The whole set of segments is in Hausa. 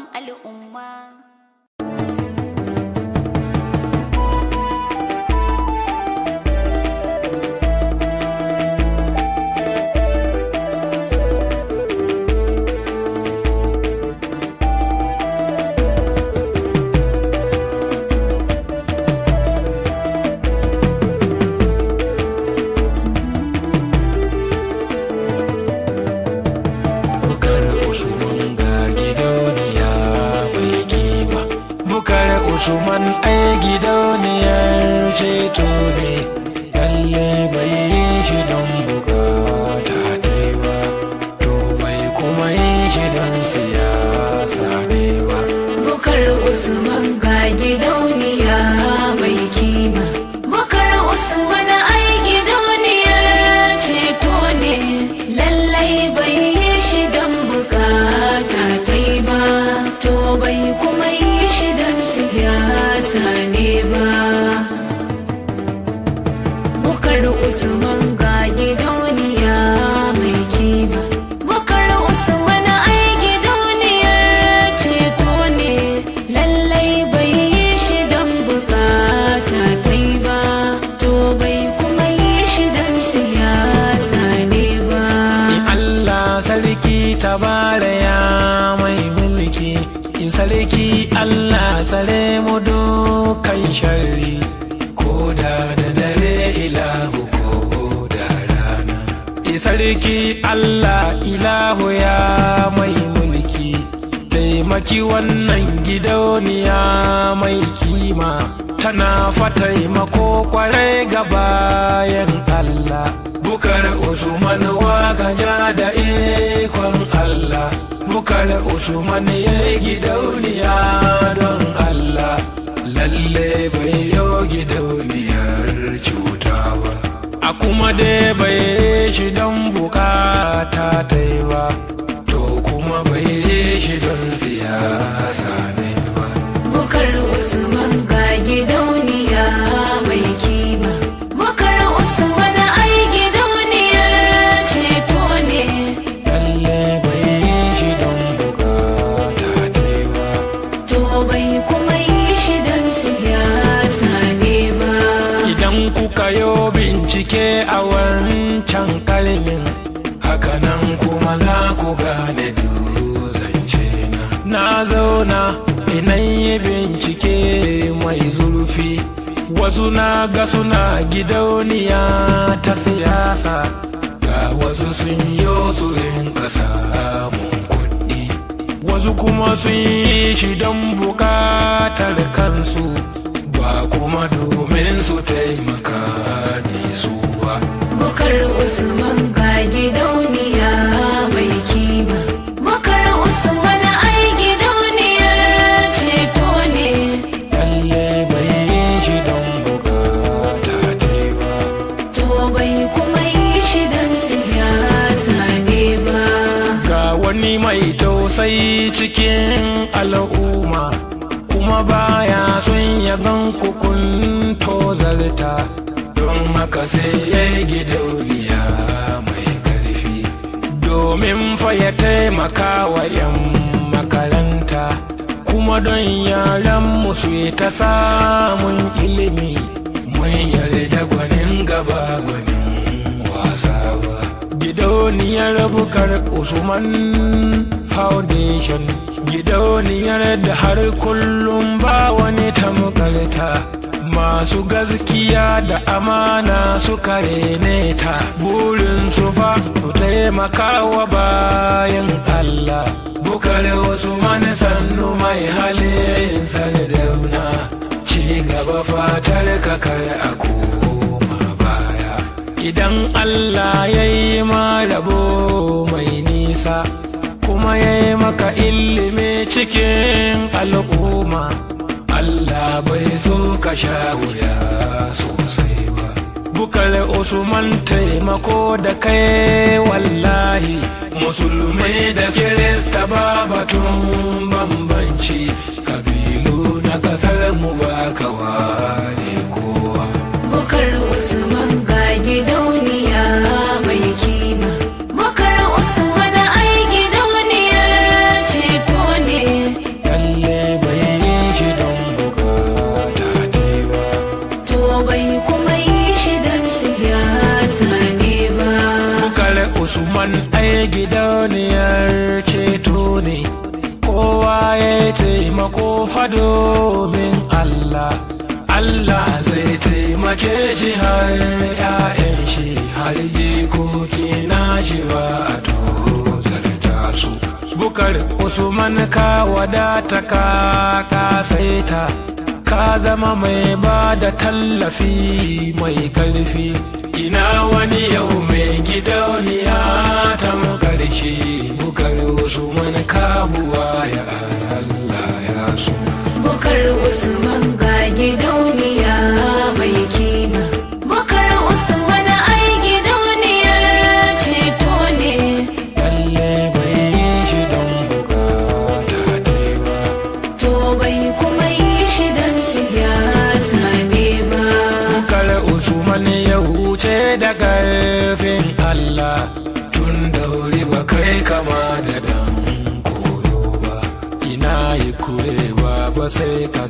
al'umma. Bukar Usman ga gidauniya mai kima. Bukar Usman ai gidauniyar ceto ne, lalle bai yi shi don bukata dai ba, to bai kuma yi shi don siyasa ne ba. Bukar Usman ga gidauniya mai kima. Bukar Usman ai gidauniyar ceto ne, lallai bai yi shi don bukata ta yi ba, to bai kuma yi shi don siyasa ne ba. Bukar Usman ga gidauniya mai kima. Bukar Usman ai gidauniyar ceto ne, lallai bai yi shi don bukata ta yi ba, to bai kuma yi shi don siyasa ne ba. Allah sarki tabara ya mai mulki in sarki Allah tsare mu dukan sharri ko da da dare ilahu ko da rana in sarki Allah ilahu ya mai mulki taimaki wannan gidauniya mai kima tana fataimako kwarai ga bayan Allah bukar usman waka da ikon Allah bukar usman ya yi gidauniya don Allah lalle bai yau gidauniyar cuta ba a kuma dai bai shi don bukata ta yi ba to kuma bai shi don siyasa ne ba Bukar Usman ga gidauniya mai kima. Bukar Usman ai gidauniyar ceto ne. lalle bai yi shi don bukata dai ba To bai kuma yi shi don siyasa ne ba. idan kuka yo bincike a wancan kalmin hakanan kuma za ku gane duzance na na zauna inan yi bincike mai zurfi wasu na ga suna gidauniya ta siyasa ga wasu sun yo su rinka samun kuɗi wasu kuma sun yi shi don bukatar kansu ba kuma domin su taimaka ne su ba Bukar Usman ga gidauniya mai kima. Bukar Usman ai gidauniyar ceto ne. lalle bai yi shi don bukata dai ba To bai kuma yi shi don siyasa ne ba. ga wani mai tausayi cikin al'umma kuma baya son ya gan kukun tozarta don haka sai ya yi gidauniya mai karfi domin fa ya taimaka wa 'yan makaranta kuma don yaran musu yi ta samun ilimi mun yarda gwanin gaba gwanin wasa ba gidauniyar bukar usman foundation gidauniyar da har kullum ba wani tamkarta masu gaskiya da amana suka rene ta burin su fa su taimaka wa bayan Allah bukar usman sannu mai halin sardauna ci gaba fatar kakar a koma baya idan Allah ya yi ma rabo mai nisa kuma ya yi maka ilimi cikin al'umma Allah bai so ka sha wuya sosai ba bukar usman taimako da kai wallahi musulmai da kirista ba batun bambanci kabilu na kasar mu ba ka ware kowa Bukar Usman ga gidauniya mai kima. Bukar Usman ai gidauniyar ceto ne. usman ai gidauniyar ceto ne kowa ya taimako fado min allah allah zai taimake shi har 'ya'yan shi har jikoki na shi ba a tozarta su bukar usman ka wadata ka kasaita ka zama mai ba da tallafi mai karfi ina wani yau mai gidauniya ta karshe bukar usman kabuwa ya Allah ya so Bukar Usman ga gidauniya mai kima. Bukar Usman ai gidauniyar ceto ne. lalle bai yi shi don bukata dai ba To bai kuma yi shi don siyasa ne ba. bukar usman ya wuce da karfin Allah tun da wuri ba kai kama da dan koyo ba ina yi kurewa ba sai ka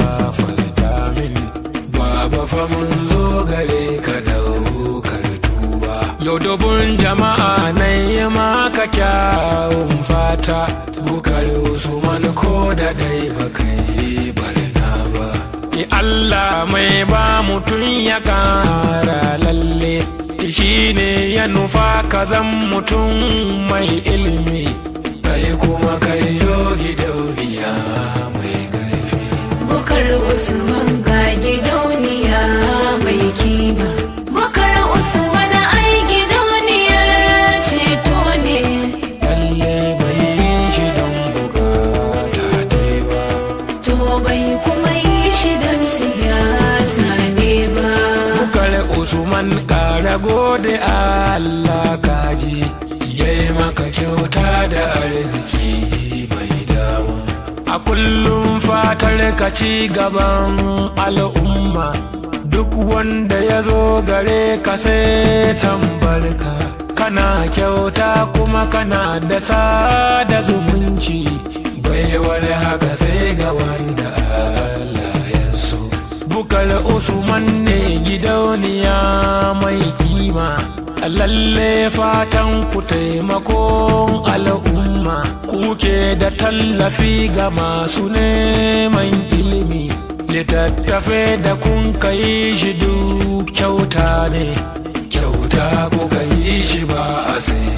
gafarta min baba fa mun zo gare ka daukar tuba yau dubun jama'a na yi maka kyawun fata bukar usman ko da dai ba kai barna ba Ni Allah mai ba mutum ya kara lalle shi ne ya nufa ka zan mutum mai ilimi kai kuma kai yogi dauniya mai ƙarfi Bukar Usman ga gidauniya mai kima. Bukar Usman ai gidauniyar ceto ne. lalle bai yi shi don bukata dai ba To bai kuma yi shi don siyasa ne ba. Bukar Usman kara gode Allah kaji yayi maka kyauta da arziki mai damu. A kullum fatar ka ci gaban al'umma duk wanda ya zo gare ka sai san barka. Kana kyauta kuma kana da sada zumunci baiwar haka sai ga wanda Allah ya so. bukar usman ne gidauniya mai kima lalle fatan ku taimakon al'umma kuke da tallafi ga masu neman ilimi littattafe da kun kai shi duk kyauta ne kyauta kuka yi shi ba a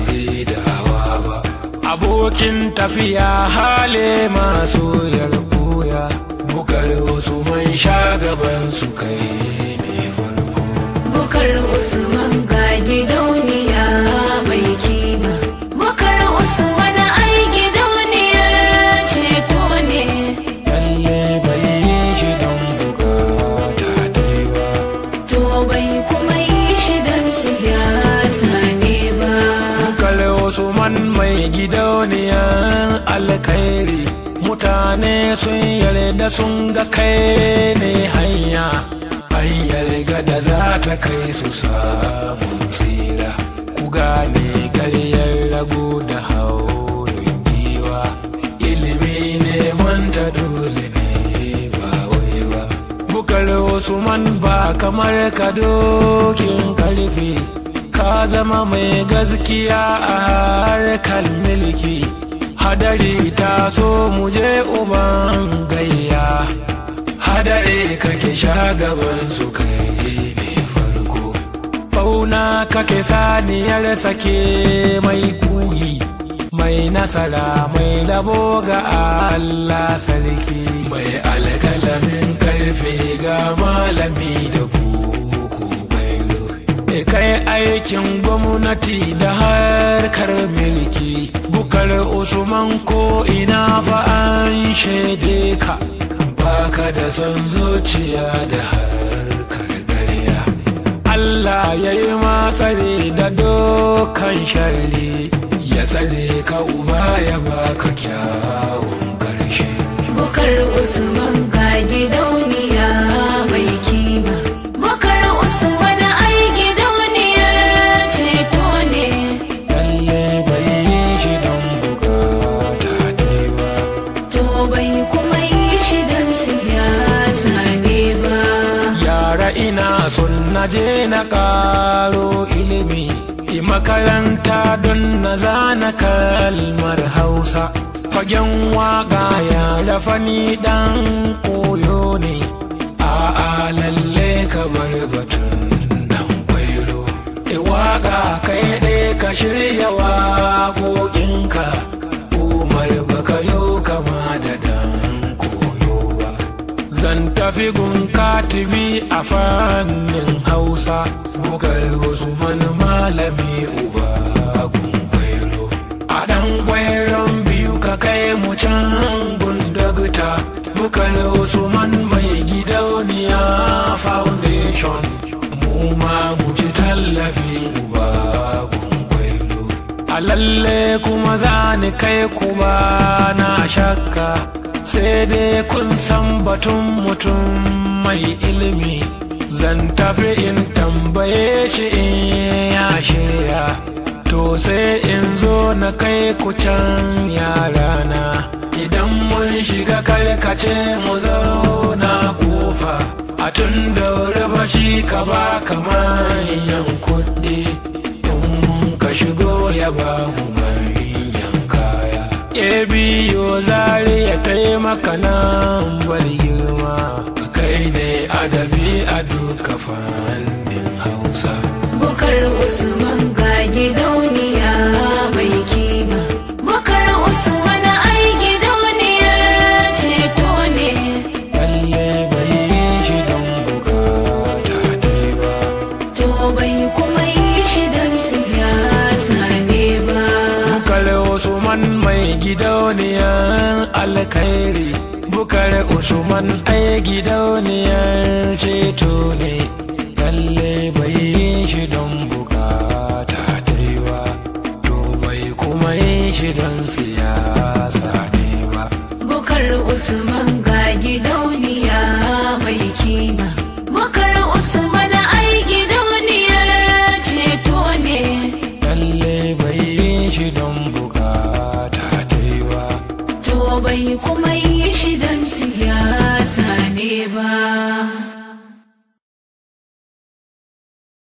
saidawa ba abokin tafiya hale masu yarbuya bukar wasu mai gaban su kai ne farko Bukar Usman ga gidauniya mai kima. Bukar Usman ai gidauniyar ceto ne. lalle bai yi shi don bukata dai ba To bai kuma yi shi don siyasa ne ba. bukar wasu man mai gidauniyan alkhairi mutane sun yarda sun ga kai ne hanya hanyar gada za ta kai su samun tsira ku gane karyar rago da haurin giwa ilimi ne manta dole ne ba wai ba bukar usman ba kamar ka dokin karfi ka zama mai gaskiya a harkar milki hadari ta so mu je uban gayya hadari kake gaban su kai ne farko fauna kake saniyar sake mai kuyi mai nasara mai labo ga Allah sarki mai alkalamin karfe ga malami da buku bailo e kai aikin gwamnati da harkar milki bukar usman ko ina fa an shaide ka baka da son zuciya da harkar garya Allah ya yi matsare da dokan sharri ya tsare ka uba ya baka kyawun ƙarshe Bukar Usman ga gidauniya mai kima. Bukar Usman ai gidauniyar ceto ne. lalle bai yi shi don bukata dai ba To bai kuma yi shi don siyasa ne ba. yara ina son na je na karo ilimi makaranta don na zana kalmar hausa fagen waga ya lafani dan koyo ne a'a lalle ka bar batun dan kwailo e waga kai ɗaya ka shirya waƙoƙinka umar baka yo kama da dan koyo ba zan tafi gun katibi a fannin hausa bugar wasu malami uba gun kwairo a dan kwairon biyu ka kai mu can gundagta bukar usman mai gidauniya foundation mu ma mu ci tallafin uba gungwailo a lalle kuma za ni kai kuma na shakka sai dai kun san batun mutum mai ilimi zan tafi in tambaye shi in ya shirya to sai in zo na kai ku can yarana idan mun shiga karkace mu zauna kofa a tun da rufa shi ka ba manyan kuɗi in mun ka shigo ya ba mu manyan kaya e biyo zari ya taimaka nan bar girma kai ne adabi a duka fannin hausa Bukar Usman ga gidauniya mai kima. Bukar Usman ai gidauniyar ceto ne. lalle bai yi shi don bukata dai ba To bai kuma yi shi don siyasa ne ba. bukar usman mai gidauniyar alkhairi bukar usman ai gidauniyar ceto ne lalle bai yi shi don bukata dai ba to bai kuma yi shi don siyasa ne ba Bukar Usman ga gidauniya mai kima. Bukar Usman ai gidauniyar ceto ne. lalle bai yi shi don bukata dai ba To bai kuma yi shi don siyasa ne ba.